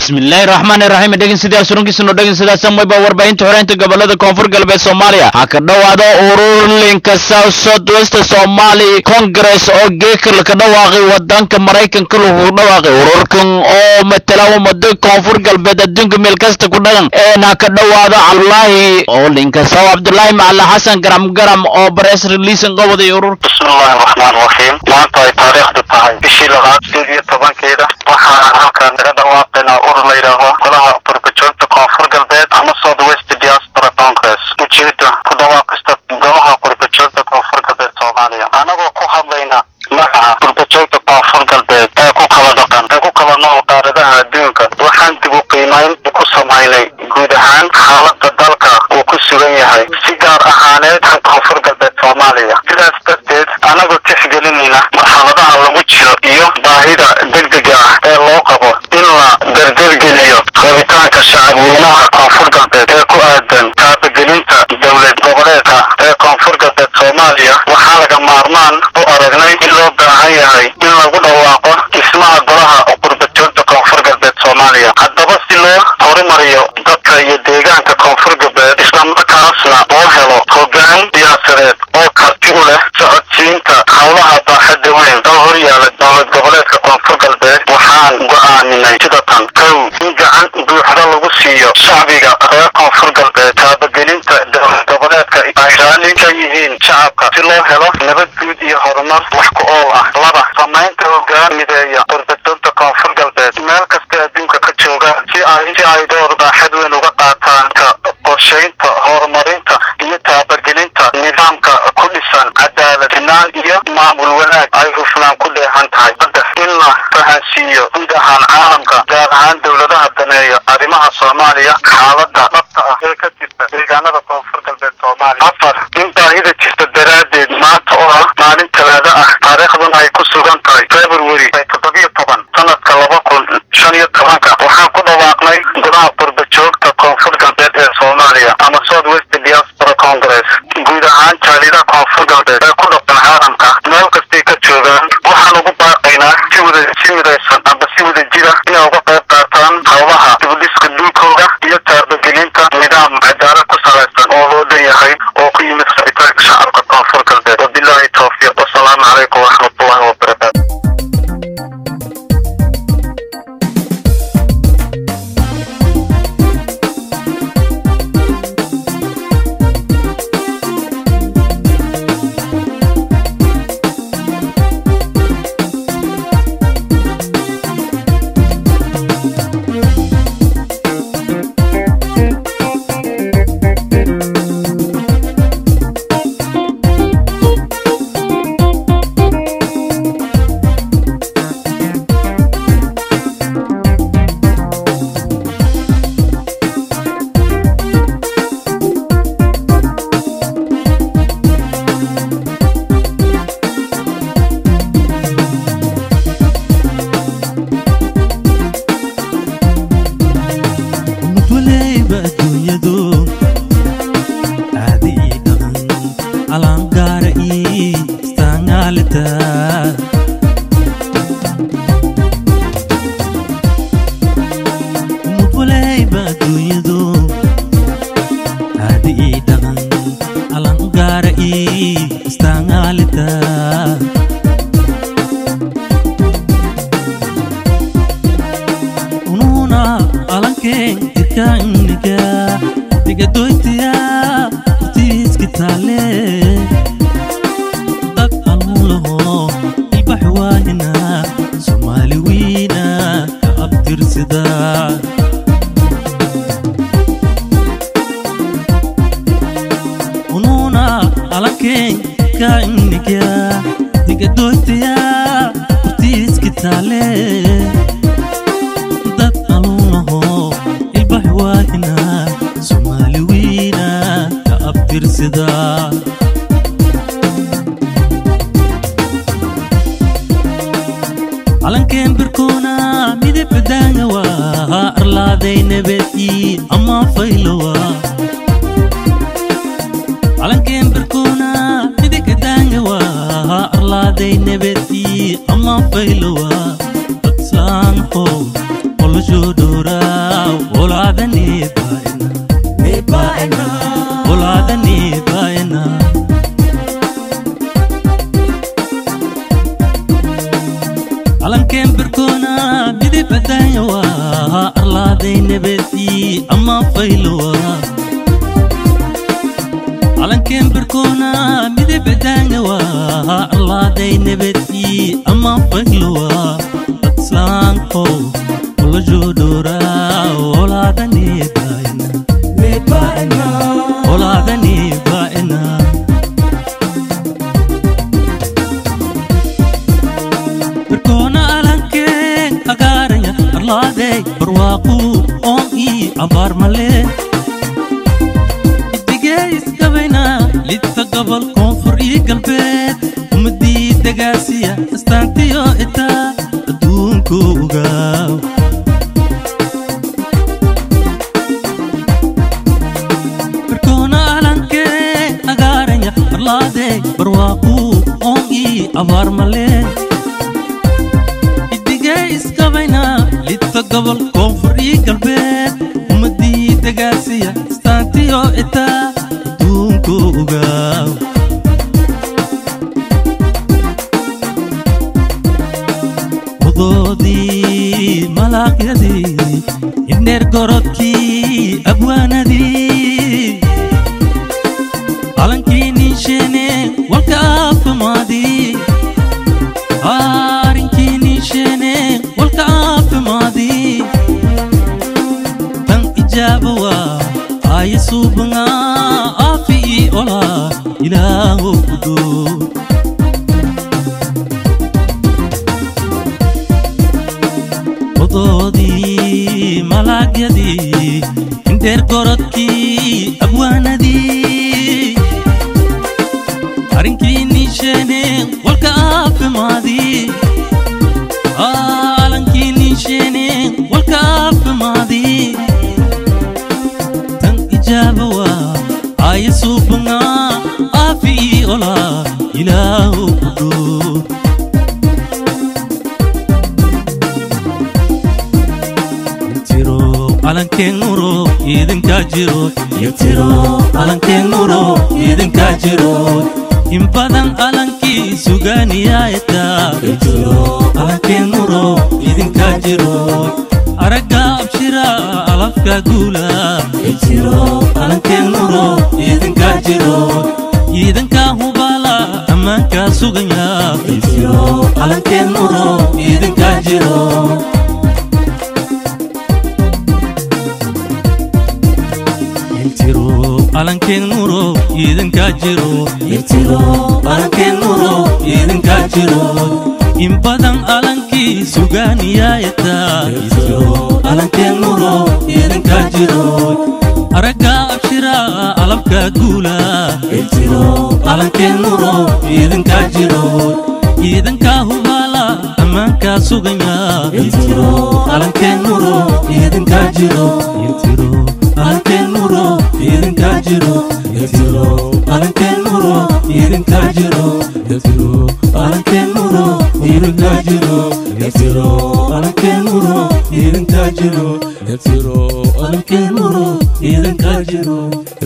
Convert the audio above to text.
bismillaahi raxmaani raxiim dhegeystayaal surankiisuna dhegeystayaal mayba warbaahinta xoreynta gobolada koonfur galbeed soomaaliya ha ka dhowaado ururlinka south south west somali congress oo geekal ka dhawaaqay wadanka maraykanka lagu dhawaaqay ururkan oo matala ummada koonfur galbeed adduunka meel kasta ku dhaqan een ha ka dhowaado cabdulaahi oo linka saw cabdulaahi macala xasan garam garam oo press release qabaday ururka bismillahi raxmaan raxiim maanta ay taariikhdu tahay bishii labaad sideed iyo tobankeeda waxaan halkan kaga dhawaaqaynaa urur la yidhaaho golaha qurbajoogta koonfur galbeed ama south west diaspora congress ujeeda ku dhawaaqista golaha qurbajoogta koonfur galbeed soomaaliya anagoo ku hadlayna magaca qurbajoogta koonfur galbeed ee ku kala dhaqan ee ku kala nool qaaradaha adduunka waxaan dib u qiimayn ku samaynay guud ahaan xaalada dalka uu ku sugan yahay si gaar ahaaneed koonfur galbeed soomaaliya sidaas darteed anagoo tixgelinayna marxaladaha lagu jiro iyo baahida degdega ah ee loo qabo in la dardargeliyo rabitaanka shacabweynaha koonfur galbeed ee ku aadan taabagelinta dowlad goboleedka ee koonfur galbeed soomaaliya waxaa laga maarmaan u aragnay in loo baahan yahay in lagu dhawaaqo dhismaha golaha qurbajoogta koonfur galbeed soomaaliya haddaba si loo horumariyo dadka iyo deegaanka koonfur galbeed islamarkaasna loo helo hoggaan siyaasadeed oo karti u leh socodsiinta howlaha baaxadda weyn oo horyaala dowlad goboleedka koonfur galbeed waxaan go'aaminay sida tan kow in gacan buuxda lagu siiyo shacbiga reer koonfur galbeed taabagelinta dowlad goboleedka ay raalli ka yihiin shacabka si loo helo nabad guud iyo horumar wax ku ool ah laba samaynta hoggaan mideeya qurbajoogta koonfur galbeed meel kasta adduunka ka joogaan si ay si ay door baaxad weyn uga qaataan ka qorshaynta horumarinta iyo taabagelinta nidaamka ku dhisan cadaalad sinaan iyo maamul wanaag ay hufnaan ku dheehan tahay saddex in la fahansiiyo guud ahaan caalamka gaar ahaan dowladaha daneeya arrimaha soomaaliya xaalada dhabta ah ee ka jirta deegaanada koonfur galbeed soomaaliya afar in baahida jirta daraaddeed maanta oo ah maalin talaado ah taariikhduna ay ku sugan tahay february toddobiyo toban sanadka laba kun shan iyo tobanka waxaan ku dhawaaqnay golaha qurbajoogta koonfur galbeed ee soomaaliya ama south west diaspora congress guud ahaan jaalida koonfur galbeed ee ku dhaqan caalamka meel kastay ka joogaan waxaan ugu baaqaynaa si wada si midaysan amba si wada jira inay uga qayb qaataan howlaha dibudhiska dhulkooda iyo taabagelinta nidaam cadaalad ku salaysan oo loo dhan yahay oo ku yimid rabitaanka shacabka koonfur galbeed wabilaahi towfiiq wasalaamu calaykum waraxmatullahi wabarakaatu mudwaleyba adduunyadu caadi ii dhaqan alangaara ii istaangaalita mudwaleyba adduunyadu caadi ii dhaqan alangaara ii istaangaalita ununa alankeen irkaaniga digadoytiya urtiiski taale dad anuulaho ilbax waayina soomaali wiina ka abtirsida ununa alankeen kainiga digadoytiya urtiiski taale dad anuunaho ilbax waahina soomaali wiina ka abtirsida calankeen birkoona midabadaanga waa arlaaday nabadii ama faylowa calankeen birkoona midabadaanga waa arlaaday nabadii ama faylowa dadsaanho olosho dhowra birkoona midib adaanya waa arlaaday nabadii ama faylowa calankeen birkoona midib adaanya waa arlaaday nabadii ama faylowa dad islaanko ula joodhoora olaadani baa'ina olaadani baa'ina birkoona alankeen agaaraya arlaadey barwaaqu oon ii abaar male idigee iskabayna lidta gobol koonfur ii galbeed ummadii degaasiya istaantiyo itaa adduunku ogaaw birkoona alankeen agaaraya arlaadey barwaaqu oon ii abaar male idigee iskabayna lidta gobol koonfur ii galbeed ummadii degaasiya istaantiyo itaa adduunku ogaaw wadoodii malaaqyadii indheer gorodkii abwaanadii calankii ninsheene walka aafimaadii arinkii ninsheene walka aafimaadii tan ijaaba waa aaye suubanga aafi ii ola ilaaho gudoo wadoodii malaagyadii indheer gorodkii abwaanadii arinkii ninsheene walka aafimaadii alankii ninsheene walka aafimaadii tan ijaaba waa aaye suubanga aafi ii ola ilaaho gudoo tiro calankeen nuro idinkaa jiro ytiro calankeen nuro idinkaa jiro in badan calankii sugaaniyaaytaa ytiro calankeen nuro idinkaa jiro aragga abshira alafka guula ytiro calankeen nuro idinkaa jiro iidankaa hubaala ammaankaa suganya ytiro calankeen nuro idinkaa jiro ytiro calankeen nuro idinkaa jiro ytiro calankeen nuro idinkaa jiro in badan calankii sugaaniyaaytaa ytiro calankeen nuro idinkaa jiro aragga abshira alabka guula ytiro calankeen nuro idinkaa jiro iidankaa hubaala ammaankaa suganya ytiro calankeen nuro idinkaa jiro ytiro calankeen nuro idinkaa jiro ytiro calankeen nuro idinkaa jiro ytiro calankeen nuro idinkaa jiro ytiro calankeen nuro idinkaa jiro ytiro calankeen nuro idinkaa jiro